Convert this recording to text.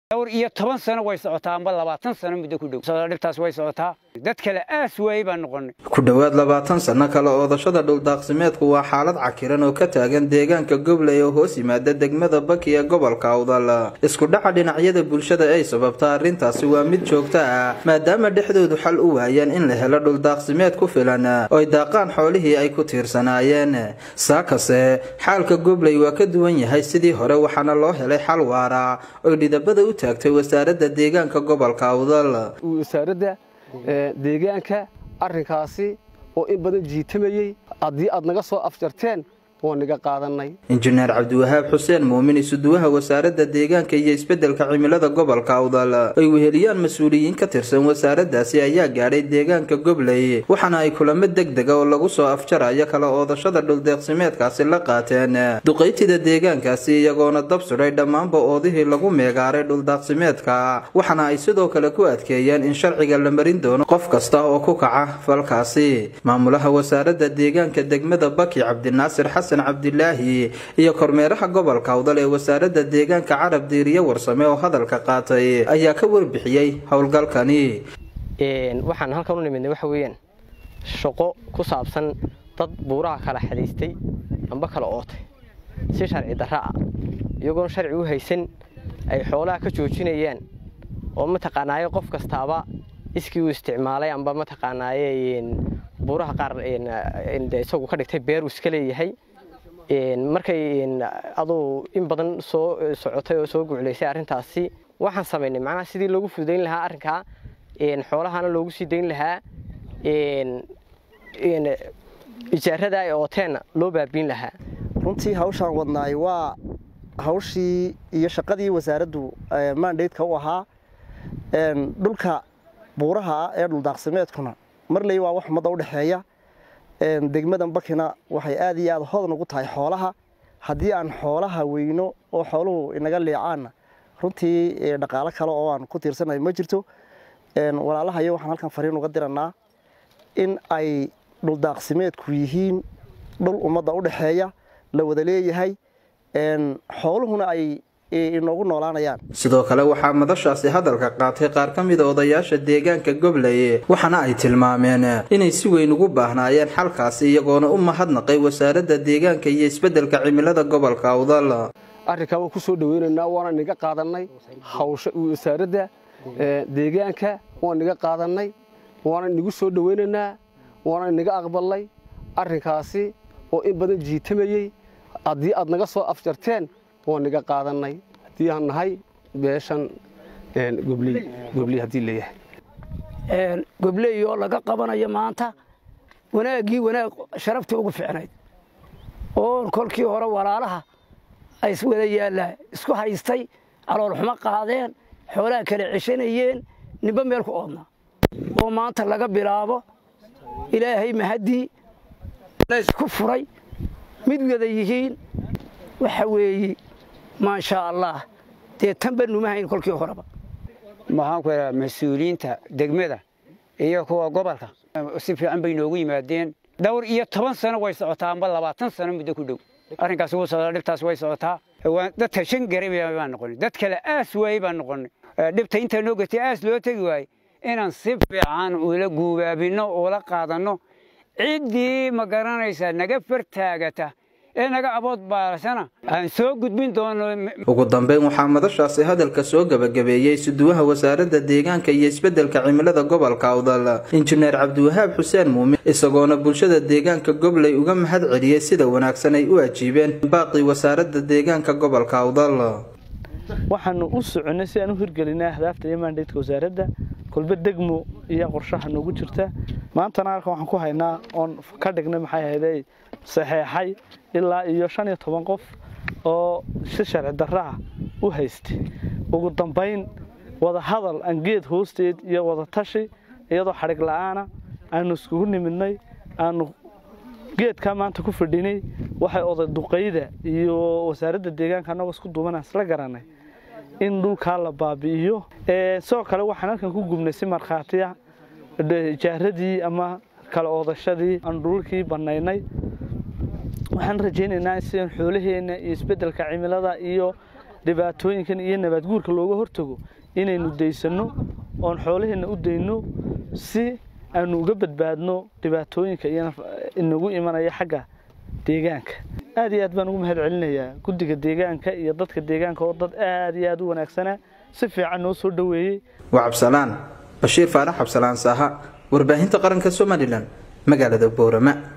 dhowr iyo toban sano way socotaa amba labaatan sano muddo ku dhow dhibtaas way socotaa dad kale aas waayey baan noqonay ku dhowaad labaatan sanno kale oodashada dhuldaaqsimeedku waa xaalad cakiran oo ka taagan deegaanka gobley oo hoos yimaada degmada baki ee gobolka awdal isku dhaca dhinacyada bulshada ay sababta arrintaasi waa mid joogto ah maadaama dhexdoodu xal u waayeen in la helo dhuldaaqsimeed ku filan oo ay daaqaan xoolihii ay ku tiirsanaayeen saakase xaalka gobley waa ka duwan yahay sidii hore waxaana loo helay xal waara oy dhidabada u taagtay wasaaradda deegaanka gobolka awdal wasaaradda deegaanka arrinkaasi oo in badan jiitamayey haddii aad naga soo afjarteen waa naga qaadanay injineer cabdiwahaab xuseen muumin isuduwaha wasaaradda deegaanka iyo isbeddelka cimilada gobolka awdal ay weheliyaan mas-uuliyiin ka tirsan wasaaraddaasi ayaa gaadhay deegaanka gobley waxaana ay kulamo deg dega oo lagu soo afjarayo kala oodashada dhuldeeqsimeedkaasi la qaateen duqaytida deegaankaasi iyagoona dab sudhay dhammaanba oodihii lagu meegaaray dhuldaaqsimeedka waxaana ay sidoo kale ku adkeeyeen in sharciga la marin doono qof kasta oo ku kaca falkaasi maamulaha wasaaradda deegaanka degmada baki cabdinaasir xasan cabdilaahi iyo kormeeraha gobolka awdal ee wasaaradda deegaanka carab diiriye warsame oo hadalka qaatay ayaa ka warbixiyey howlgalkani waxaan halkan u nimidnay waxa weeyaan shaqo ku saabsan dad buuraha kala xadaystay amba kala ootay si sharci darra ah iyagoon sharci u haysan ay xoolaha ka joojinayaan oo mataqaanaaye qof kastaaba iskii uu isticmaalay amba mataqaanaaye buuraha qaar isagu ka dhigtay beeruu iska leeyahay markay aduu in badan soo socotay oo soo guclaysay arrintaasi waxaan samaynay macnaha sidii loogu fududayn lahaa arrinkaa xoolahana loogu sii dayn lahaa ijaarada ay ooteenna loo baabiin lahaa runtii hawshaan wadnaay waa hawshii iyo shaqadii wasaaraddu maandhaydka u ahaa dhulka buuraha ah ee dhuldaaqsimeedkuna marley waa wax ummadda u dhexeeya degmadan bakina waxay aad iyo aad hodan ugu tahay xoolaha haddii aan xoolaha weyno oo xooluhu inaga leecaanna runtii dhaqaalo kale oo aan ku tiirsanahay ma jirto walaalahayo waxaan halkan fariin uga diranaa in ay dhuldaaqsimeedku yihiin dhul ummadda u dhexeeya la wada leeyahay xooluhuna ay inoogu noolaanayaan sidoo kale waxaa madashaasi hadalka qaatay qaar ka mida odayaasha deegaanka gobley waxaana ay tilmaameen inay si weyn ugu baahnaayeen xalkaasi iyagoona u mahadnaqay wasaaradda deegaanka iyo isbeddelka cimilada gobolka awdal arrinkaa waan ku soo dhaweynaynaa waana niga qaadannay hawsha wasaaradda deegaanka waan niga qaadannay waana nigu soo dhaweynaynaa waana niga aqbalnay arrinkaasi oo in badan jiitamayey haddii aad naga soo afjarteen waa niga qaadanay haddii aan nahay beeshan gobley haddii leeyahay gobley oo laga qabanayo maanta wanaaggii wanaag sharaftii ugu ficnayd oo kolkii hore walaalaha ay iswada yaallaa isku haystay caloolxumo qaadeen xoolaha kala ceshanayeen nimba meel ku oodnaa oo maanta laga bilaabo ilaahay mahaddii laysku furay mid wada yihiin waxa weeye maashaa allah dee tanba numahayn kolkii horeba maxaan ku idhaha mas-uuliyiinta degmada iyo kuwa gobolka si fiican bay noogu yimaadeen dhowr iyo toban sano way socotaa amba labaatan sano muddo ku dhow arrinkaas wuu socdaa dhibtaas way socotaa dadka shan garay baan noqonay dad kale aas waayey baan noqonay dhibta intaa noo gatay aas loo tegi waayey inaan si fiican ula guubaabinno ula qaadanno ciddii ma garanaysaa naga fartaagata ee naga abood baarasana aan soo gudbin doono ugu dambeyn waxaa madashaasi hadalka soo gebagabeeyey suduwaha wasaaradda deegaanka iyo isbeddelka cimilada gobolka awdal injineer cabdiwahaab xuseen muumin isagoona bulshada deegaanka gobley uga mahad celiyey sida wanaagsan ay u ajiibeen baaqii wasaaradda deegaanka gobolka awdal waxaanu u soconnay si aan u hirgelinay ahdaafta iyo maandhaydka wasaaradda kolbe degmo iyo qorshaha noogu jirta maantana halkan waxaan ku haynaa oon ka dhignay maxay ahayday saxeexay ilaa iyo shan iyo toban qof oo si sharci darra ah u haystay ugu dambayn wada hadal aan geed hoosteed iyo wada tashi iyadoo xadhig la'aana aanu iskugu nimidnay aanu geedkaa maanta ku fadhinay waxay oday duqayda iyo wasaaradda deegaanka annagoo isku duubanaa isla garanay in dhulkaa la baabi'iyo sidoo kale waxaan halkan ku gubnay si markhaatiya jaaradii ama kala oodashadii aan dhulkii bannaynay waxaan rajaynaynaa sidaan xoolaheenna iyo isbeddelka cimilada iyo dhibaatooyinkan iyo nabaadguurka looga hortago inaynu daysanno oon xoolaheenna u dayno si aanu uga badbaadno dhibaatooyinka iyo inagu imanaya xagga deegaanka aad iyo aad baan ugu mahad celinayaa guddiga deegaanka iyo dadka deegaanka oo dad aad iyo aad u wanaagsana si fiican noo soo dhoweeyey waa cabsalaan bashiir faarax cabsalaan saaha warbaahinta qaranka somalilan magaalada boorama